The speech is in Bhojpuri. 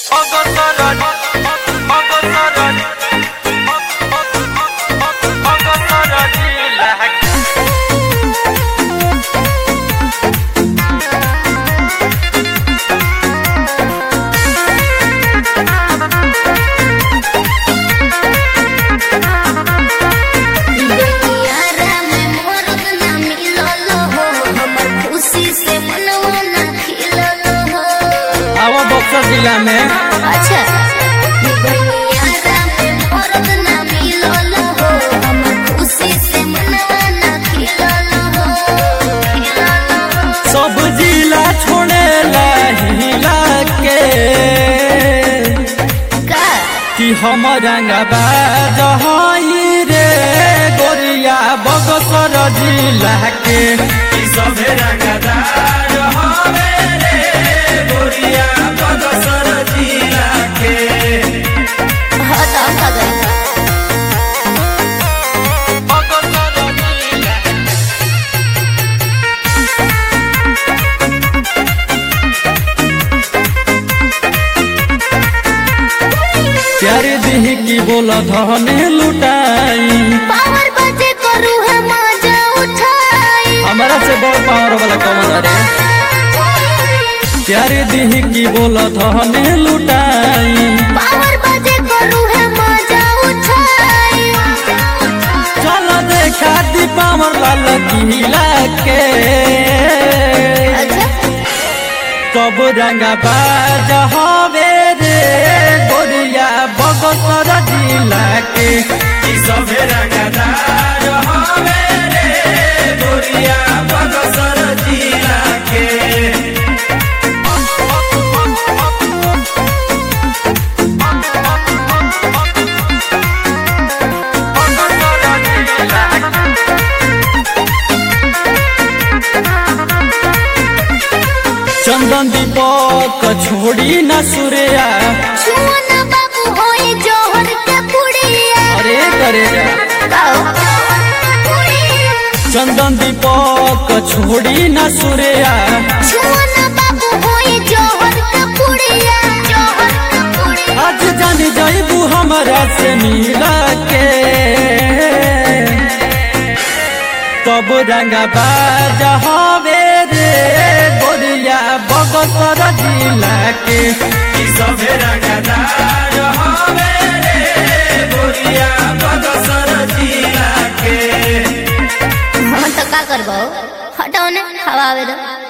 অগসরণ অগসরণ অগসরণ লাগ दुनियारा में मोरत ना मिलल हो हमर खुशी से मनवा ना खिलल हो आवा बक्सर जिला में अच्छा दुनियारा में मोरत ना मिलल हो हमर खुशी से मनवा ना खिलल हो खिलल हो सब जिला छोड़े हिला के का कि हम रंगबाज हई रे गोरिया बक्सर जिला के कि सभे रंगदार हवे रे गोरिया बक्सर जिला के हाँ तो हम का गए অগসরণ লাগ प्यारे दिह की बोल धने लुटाई पावर बजे करू है मजा उठाई हमारा से बड़ पावर वाला कमल रे प्यारे दिह की बोल धने लुटाई पावर बजे करू है मजा उठाई चल देखा दी पावर लाल किला के अच्छा कब रंगा बाज हवे रे गोरिया बगसर जिला के कि सभे रंगदार हवे रे गोरिया बगसर जिला के অগসরণ লাগ चंदन दीपक छोड़ी न सूर्या छुअन बाबू होए जोहर के पुड़िया अरे करे गाओ पुड़िया चंदन दीपक छोड़ी न सूर्या छुअन बाबू होए जोहर के पुड़िया जोहर के पुड़िया आज जान जाइबू हमरा से मिला के कब रंगा बाज हवे रे गोरिया बगसर जिला के कि सभे रंगदार हवे रे गोरिया बगसर जिला के हाँ तो का करबो हटाओ ने हवा आवे दो